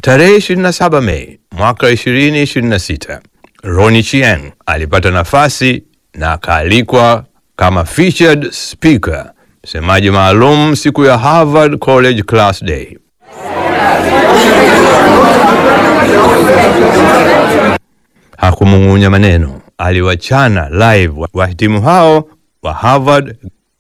Tarehe 27 Mei mwaka 2026, Ronnie Chieng alipata nafasi na akaalikwa kama featured speaker, msemaji maalum siku ya Harvard College Class Day. Hakumung'unya maneno, aliwachana live wahitimu hao wa Harvard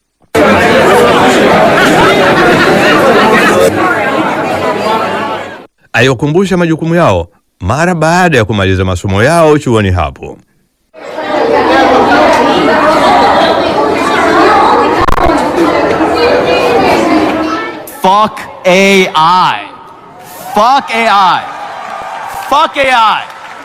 aliwakumbusha majukumu yao mara baada ya kumaliza masomo yao chuoni hapo. Fuck AI. Fuck AI. Fuck AI.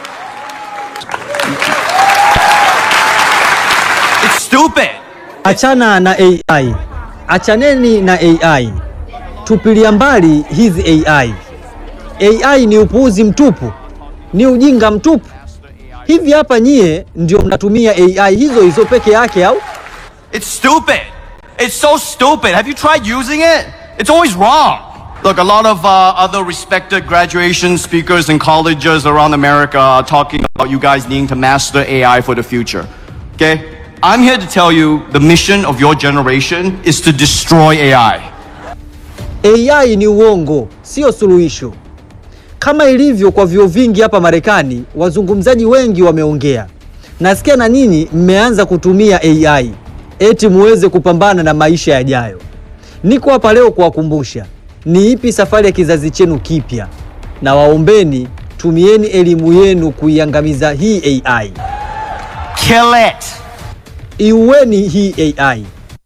It's stupid. Achana na AI, achaneni na AI, tupilia mbali hizi AI. AI ni upuuzi mtupu, ni ujinga mtupu. Hivi hapa nyie ndio mnatumia AI hizo hizo peke yake au? It's stupid. It's so stupid. Have you tried using it? It's always wrong. Look, a lot of uh, other respected graduation speakers in colleges around America are talking about you guys needing to master AI for the future. Okay? I'm here to tell you the mission of your generation is to destroy AI. AI ni uongo, sio suluhisho. Kama ilivyo kwa vyuo vingi hapa Marekani, wazungumzaji wengi wameongea. Nasikia na nyinyi mmeanza kutumia AI eti muweze kupambana na maisha yajayo. Niko hapa leo kuwakumbusha ni ipi safari ya kizazi chenu kipya, na waombeni tumieni elimu yenu kuiangamiza hii AI. Kill it. Iueni hii AI.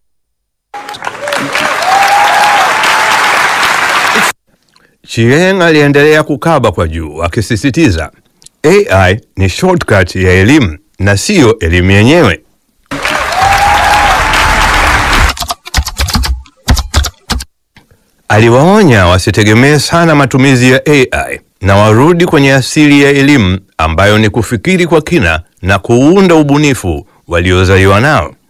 Chieng aliendelea kukaba kwa juu akisisitiza AI ni shortcut ya elimu na siyo elimu yenyewe. Aliwaonya wasitegemee sana matumizi ya AI na warudi kwenye asili ya elimu ambayo ni kufikiri kwa kina na kuunda ubunifu waliozaliwa nao.